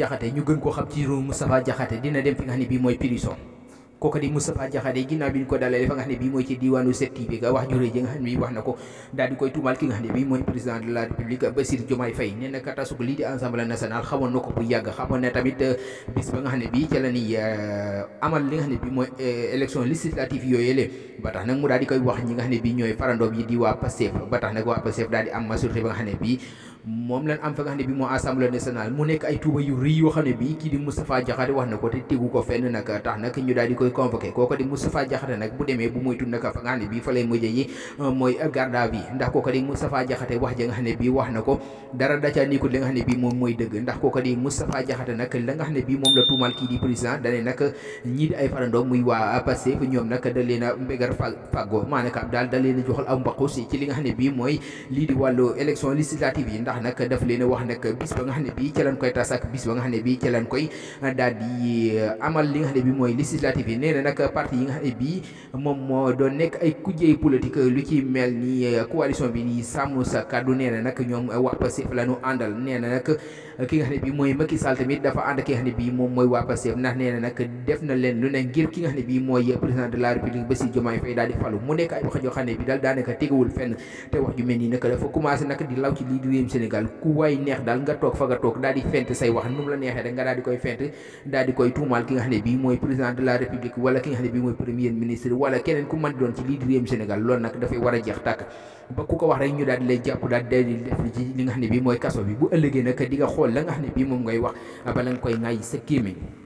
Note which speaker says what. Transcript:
Speaker 1: Diakhaté ñu gën koo xam ci turu Moustapha Diakhaté dina dem fi nga xam ne bii mooy prison kooku di Moustapha Diakhaté ginnaaw bi ñu ko dalalee fa nga xam ne bii mooy ci diwaanu 7TV ga wax juré ji nga xam ne bii wax na ko daal di koy tuumaal ki nga xam ne bii mooy président de la république Bassirou Diomaye Faye nee na katasug lii di assemblée nationale xamoon na ko bu yàgg xamoon na tamit bis ba nga xam ne bii ca la ni amal li nga xam ne bii mooy élection législative yooyu yële ba tax nag mu daal di koy wax ñi nga xam ne bii ñooy farandoom yi di waa Pastef ba tax nag waa Pastef daal di am majorité ba nga xam ne bii moom lañ am fa nga xam ne bii moo assemblée nationale mu nekk ay tuuba yu rëy yoo xam ne bii kii di Moustapha Diakhaté wax na ko te tegu ko fenn nag tax nag ñu daal di koy convoqué kooku di Moustapha Diakhaté nag bu demee bu moytu nag fa nga xam ne bii fa lay mujjee yi mooy garde à vue ndax kooku di Moustapha Diakhaté wax ja nga xam ne bii wax na ko dara dacaa niikut li nga xam ne bii moom mooy dëgg ndax kooku di Moustapha Diakhaté nag la nga xam ne bii moom la tuumal kii di président dane nag ñii di ay farandoo muy waa Pastef ñoom nag da leen a mbégar fa fàggoo maanaam daal da leen a joxal am mbaqus ci li nga xam ne bii mooy lii di wàllu élection législative yi ndax nag daf leen wax nag bis ba nga xam ne bii ca lañ koy tas ak bis ba nga xam ne bii ca lañ koy daal di amal li nga xam ne bii mooy législative yi nee na nag parti yi nga xam ne bii moom moo doon nekk ay kujjey politique lu ci mel ni coalition bi ni sàmm sa kàddu nee na nag ñoom waa Pastef la ñu àndal nee na nag ki nga xam ne bii mooy Macky Sall tamit dafa ànd ki nga xam ne bii moom mooy waa Pastef ndax nee na nag def na leen lu ne ngir ki nga xam ne bii mooy président de la république Bassirou Diomaye Faye daal di falu mu nekk ay wax yoo xam ne bii daal daanaka tegawul fenn te wax ju mel nii nag dafa commencé nag di law ci lii di réewum Sénégal ku waay neex daal nga toog fa nga toog daal di fent say wax nu mu la neexee rek nga daal di koy fent daal di koy tuumaal ki nga xam ne bii mooy président de la république wala ki nga xam ne bii mooy premier ministre wala keneen ku mën di doon ci lii di réewum Sénégal loolu nag dafay war a jeex tàkk ba ku ko wax rek ñu daal di lay jàpp daal di def ci li nga xam ne bii mooy kaso bi bu ëllëgee nag di nga xool la nga xam ne bii moom ngay wax bala nga koy ŋaay sa kéeméñ